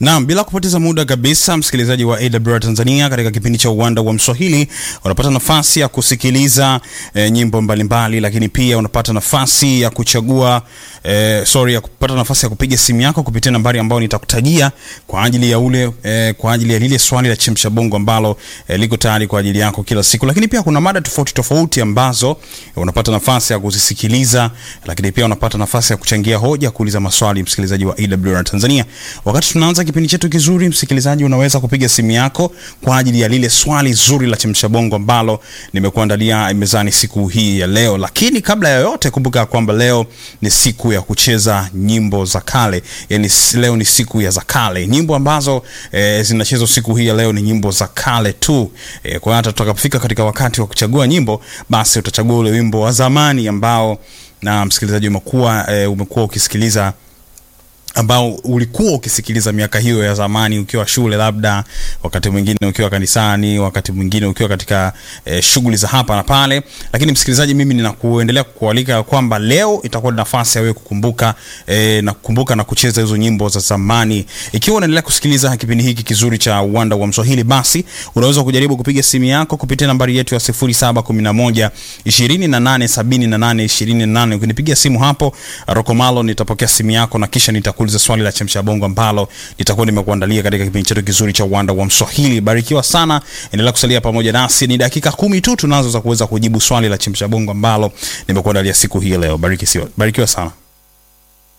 Naam, bila kupoteza muda kabisa, msikilizaji wa AWR Tanzania, katika kipindi cha uwanda wa Mswahili unapata nafasi ya kusikiliza e, nyimbo mbalimbali, lakini pia unapata nafasi ya kuchagua e, sorry, ya kupata nafasi ya kupiga simu yako kupitia nambari ambayo nitakutajia kwa ajili ya ule e, kwa ajili ya lile swali la chemsha bongo ambalo e, liko tayari kwa ajili yako kila siku, lakini pia kuna mada tofauti tofauti ambazo e, unapata nafasi ya kuzisikiliza, lakini pia unapata nafasi ya kuchangia hoja, kuuliza maswali, msikilizaji wa AWR Tanzania. Wakati tunaanza kipindi chetu kizuri, msikilizaji, unaweza kupiga simu yako kwa ajili ya lile swali zuri la chemsha bongo ambalo nimekuandalia mezani siku hii ya leo. Lakini kabla ya yote, kumbuka kwamba leo ni siku ya kucheza nyimbo za kale, yani leo ni siku ya za kale. Nyimbo ambazo e, zinachezwa siku hii ya leo ni nyimbo za kale tu. E, kwa hata tutakapofika katika wakati wa kuchagua nyimbo, basi utachagua ule wimbo wa zamani ambao na msikilizaji umekuwa e, umekuwa ukisikiliza ambao ulikuwa ukisikiliza miaka hiyo ya zamani ukiwa shule, labda wakati mwingine ukiwa kanisani, wakati mwingine ukiwa katika e, shughuli za hapa na pale. Lakini msikilizaji, mimi ninakuendelea kukualika kwamba leo itakuwa nafasi ya wewe kukumbuka e, na kukumbuka na kucheza hizo nyimbo za zamani. Ikiwa unaendelea kusikiliza kipindi hiki kizuri cha Uwanda wa Mswahili, basi unaweza kujaribu kupiga simu yako kupitia nambari yetu ya 0711 28 78 28. Ukinipigia simu hapo Rokomalo, nitapokea simu yako na kisha nita kuuliza swali la chemsha bongo ambalo nitakuwa nimekuandalia katika kipindi chetu kizuri cha uwanda wa Mswahili. Barikiwa sana, endelea kusalia pamoja nasi. Ni dakika kumi tu tunazo za kuweza kujibu swali la chemsha bongo ambalo nimekuandalia siku hii leo. Bariki, barikiwa sana.